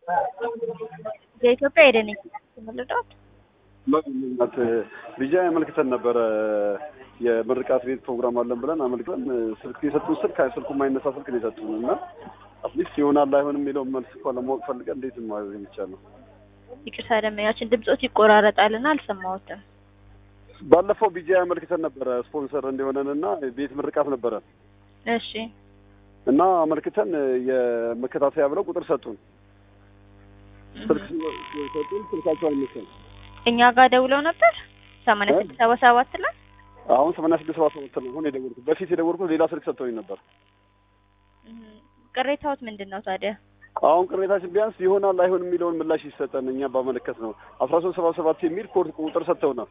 የኢትዮጵያ ሄደን የተመለዳት እናት ቢጃ አመልክተን ነበረ የምርቃት ቤት ፕሮግራም አለን ብለን አመልክተን ስልክ የሰጡን ስልክ ስልኩ የማይነሳ ስልክ ነው የሰጡን እና አትሊስት ይሆናል አይሆንም የሚለውን መልስ እኮ ለማወቅ ፈልገን እንዴት ማድረግ የሚቻለው ይቅርታ ደመኛችን ድምፆት ይቆራረጣልና አልሰማሁትም። ባለፈው ቢጃ አመልክተን ነበረ ስፖንሰር እንዲሆነን እና ቤት ምርቃት ነበረ እሺ እና አመልክተን የመከታተያ ብለው ቁጥር ሰጡን። ስልክ ሰጡን፣ ስልካቸው አይነሳም። እኛ ጋር ደውለው ነበር ሰማንያ ስድስት ሰባ ሰባት ላይ አሁን ሰማንያ ስድስት ሰባ ሰባት ነው አሁን የደወልኩት። በፊት የደወልኩት ሌላ ስልክ ሰጥተውኝ ነበር። ቅሬታዎት ምንድን ነው ታዲያ? አሁን ቅሬታችን ቢያንስ ይሆናል አይሆንም የሚለውን ምላሽ ይሰጠን። እኛ ባመለከት ነው አስራ ሶስት ሰባ ሰባት የሚል ኮድ ቁጥር ሰጥተውናል።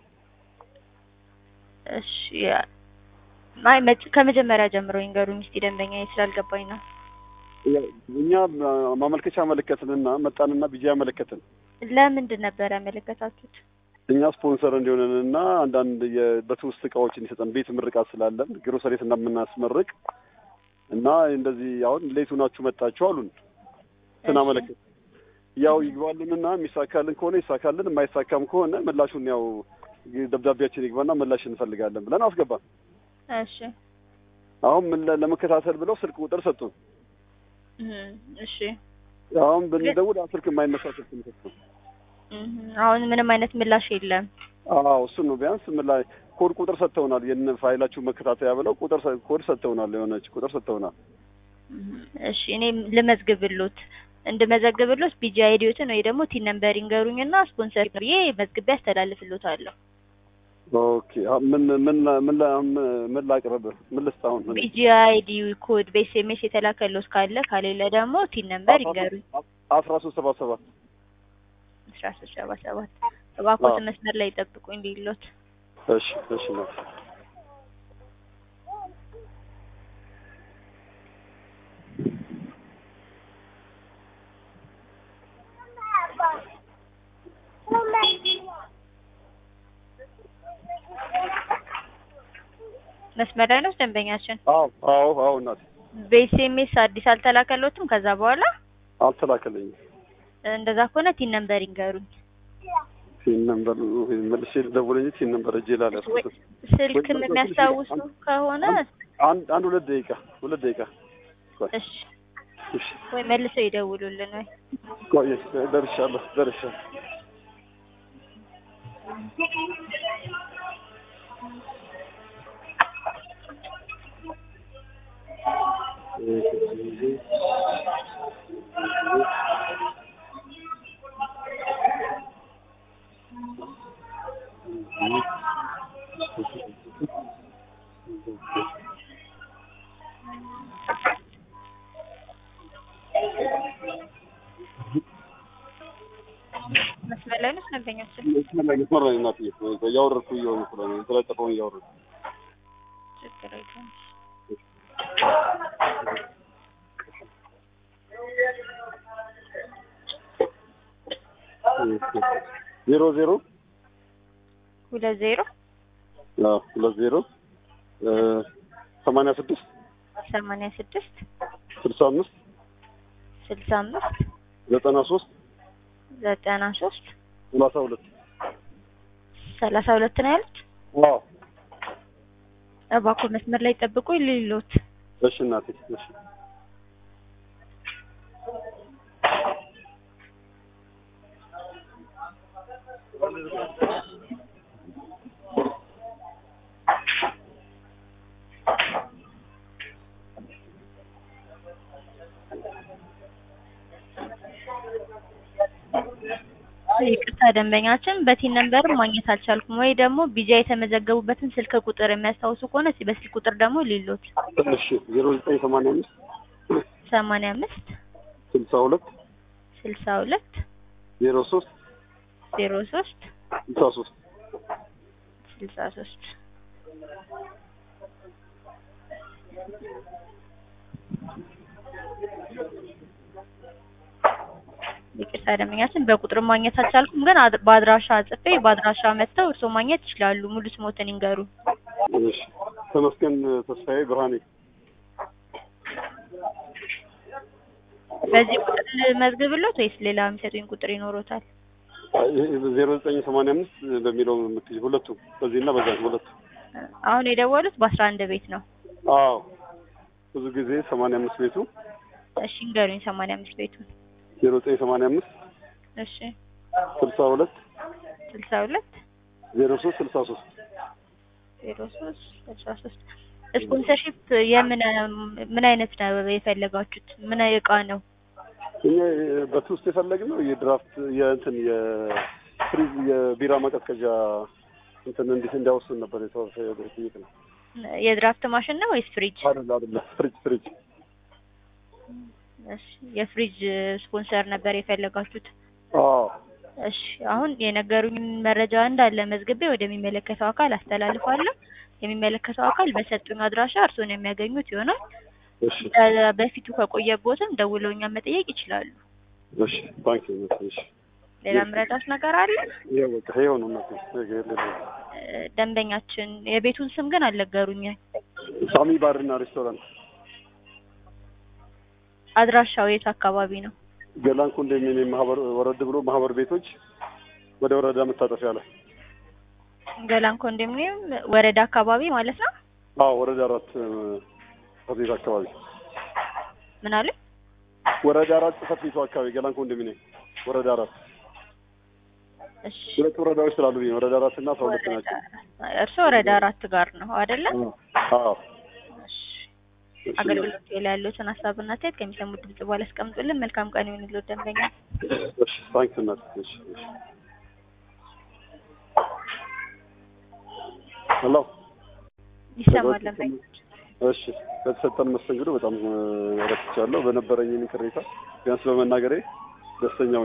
እሺ አይ መጭ- ከመጀመሪያ ጀምሮ ይንገሩኝ እስኪ ደንበኛ ስላልገባኝ ነው። እኛ ማመልከቻ አመለከትንና መጣንና ቢጃ ያመለከትን ለምንድን ነበር ያመለከታችሁት? እኛ ስፖንሰር እንዲሆነንና አንዳንድ በትውስት እቃዎች እንዲሰጠን ቤት ምርቃት ስላለን ግሮሰሬት እንደምናስመርቅ እና እንደዚህ አሁን ሌቱ ናችሁ መጣችሁ አሉን። ስናመለከት ያው ይግባልንና የሚሳካልን ከሆነ ይሳካልን፣ የማይሳካም ከሆነ ምላሹን ያው ደብዳቤያችን ይግባና ምላሽ እንፈልጋለን ብለን አስገባን። እሺ አሁን ምን ለ- ለመከታተል ብለው ስልክ ቁጥር ሰጡን። እህ፣ እሺ አሁን ብንደውል አ ስልክ የማይነሳ ስልክ ነው የሰጡን። እህ፣ አሁን ምንም አይነት ምላሽ የለም። አዎ እሱን ነው ቢያንስ ምን ላይ ኮድ ቁጥር ሰጥተውናል። የነ ፋይላችሁ መከታተያ ብለው ቁጥር ሰ- ኮድ ሰጥተውናል። የሆነች ቁጥር ሰጥተውናል። እህ፣ እሺ እኔ ልመዝግብሎት እንድመዘግብሎት ቢጂ አይዲዮትን ወይ ደግሞ ቲን ነምበር ይንገሩኝና ስፖንሰር ብዬ መዝግቤ አስተላልፍሎታለሁ። ኦኬ አ- ምን ምን ላ- ምን ላ- ምን ላቅርብ? ምን ልስጥ አሁን? ምን ቢጂ አይዲ ኮድ በኤስኤምኤስ የተላከሎት ካለ ከሌለ ደግሞ ቲን ነምበር ይንገሩኝ። አስራ ሶስት ሰባ ሰባት አስራ ሶስት ሰባ ሰባት እባክዎት አዎ። መስመር ላይ ጠብቁኝ ሊሎት እሺ እሺ ነው መስመር ላይ ነው ደንበኛችን። አዎ አዎ አዎ እናቴ በኤስኤምኤስ አዲስ አልተላከሎትም። ከዛ በኋላ አልተላከልኝም። እንደዛ ከሆነ ቲን ነምበር ይንገሩኝ። ሲን ነምበር መልሼ ልደውል እንጂ ሲን ነምበር እጄ ላይ ወይ አልያዝኩትም። ስልክ የሚያስታውሱ ከሆነ አንድ አንድ ሁለት ደቂቃ ሁለት ደቂቃ ቆይ እሺ፣ እሺ ወይ መልሰው ይደውሉልን ወይ ቆይ ደርሻለሁ ደርሻለሁ። መስመር ላይ ነው ደንበኛችን። መስመር ላይ እናትዬ እያወረድኩ እየሆኑ ስለሆነ የተለጠፈውን እያወረድኩ ችግር የለም። ዜሮ ዜሮ ሁለት ዜሮ አዎ ሁለት ዜሮ ሰማንያ ስድስት ሰማንያ ስድስት ስልሳ አምስት ስልሳ አምስት ዘጠና ሶስት ዘጠና ሶስት ሰላሳ ሁለት ሰላሳ ሁለት ነው ያሉት። አዎ እባክዎ መስመር ላይ ጠብቁኝ ሊሎት እሺ እናቴ እሺ ይቅርታ ደንበኛችን በቲን ነምበር ማግኘት አልቻልኩም። ወይ ደግሞ ቢጃ የተመዘገቡበትን ስልክ ቁጥር የሚያስታውሱ ከሆነ እስኪ በስልክ ቁጥር ደግሞ ሊሎት እሺ ዜሮ ዘጠኝ ሰማንያ አምስት ሰማንያ አምስት ስልሳ ሁለት ስልሳ ሁለት ዜሮ ሶስት ዜሮ ሶስት ስልሳ ሶስት ስልሳ ሶስት ይቅርታ ደንበኛችን በቁጥር ማግኘት አልቻልኩም፣ ግን አድ- በአድራሻ ጽፌ በአድራሻ መጥተው እርስዎ ማግኘት ይችላሉ። ሙሉ ስሞትን ይንገሩ። እሺ ተመስገን ተስፋዬ ብርሃኔ በዚህ ቁጥር ልመዝግብሎት ወይስ ሌላ የሚሰጡኝ ቁጥር ይኖሮታል? ዜሮ ዘጠኝ ሰማንያ አምስት በሚለው የምትይዝ ሁለቱ በዚህና በዛ ሁለቱ አሁን የደወሉት በአስራ አንድ ቤት ነው። አዎ ብዙ ጊዜ ሰማንያ አምስት ቤቱ እሺ ንገሩኝ። ሰማንያ አምስት ቤቱን ዜሮ ዘጠኝ ሰማንያ አምስት እሺ ስልሳ ሁለት ስልሳ ሁለት ዜሮ ሶስት ስልሳ ሶስት ዜሮ ሶስት ስልሳ ሶስት ስፖንሰርሺፕ የምን ምን አይነት ነው የፈለጋችሁት? ምን እቃ ነው? እኛ በትውስጥ የፈለግነው የድራፍት የእንትን የፍሪዝ የቢራ ማቀዝቀዣ እንትን እንዲህ እንዲያወስን ነበር የተጠየቅ ነው። የድራፍት ማሽን ነው ወይስ ፍሪጅ? አይደለ አይደለ ፍሪጅ ፍሪጅ እሺ የፍሪጅ ስፖንሰር ነበር የፈለጋችሁት? አዎ እሺ አሁን የነገሩኝ መረጃ እንዳለ መዝግቤ ወደሚመለከተው አካል አስተላልፋለሁ። የሚመለከተው አካል በሰጡኝ አድራሻ እርስዎን የሚያገኙት ይሆናል። እሺ እ በፊቱ ከቆየቦትም ደውለው እኛን መጠየቅ ይችላሉ። እሺ ባንክ ነው እሺ ሌላ ምረዳት ነገር አለ? ይሄ በቃ ይሄው ነው እናቴ ነገ የለም እ ደንበኛችን የቤቱን ስም ግን አልነገሩኝም። ሳሚ ባርና ሬስቶራንት አድራሻው የት አካባቢ ነው? ገላን ኮንዶሚኒየም ማህበር ወረድ ብሎ ማህበር ቤቶች ወደ ወረዳ መታጠፊያ ላይ ገላን ኮንዶሚኒየም ወረዳ አካባቢ ማለት ነው። አዎ ወረዳ አራት ጽሕፈት ቤት አካባቢ ምን አለ? ወረዳ አራት ጽሕፈት ቤቱ አካባቢ ገላን ኮንዶሚኒየም ወረዳ አራት እሺ ሁለት ወረዳዎች ስላሉ ብዬ ነው። ወረዳ አራት እና አስራ ሁለት ናቸው። እርስዎ ወረዳ አራት ጋር ነው አይደለ? አዎ እሺ አገልግሎት ላይ ያሉትን ሀሳብና አስተያየት ከሚሰሙት ድምጽ በኋላ አስቀምጡልን። መልካም ቀን ይሁንልዎት ደንበኛ። እሺ ታንክስ እናት እሺ እሺ ሄሎ ይሰማል ደንበኛ። እሺ በተሰጠን መስተንግዶ በጣም ረክቻለሁ። በነበረኝ ቅሬታ ቢያንስ በመናገሬ ደስተኛ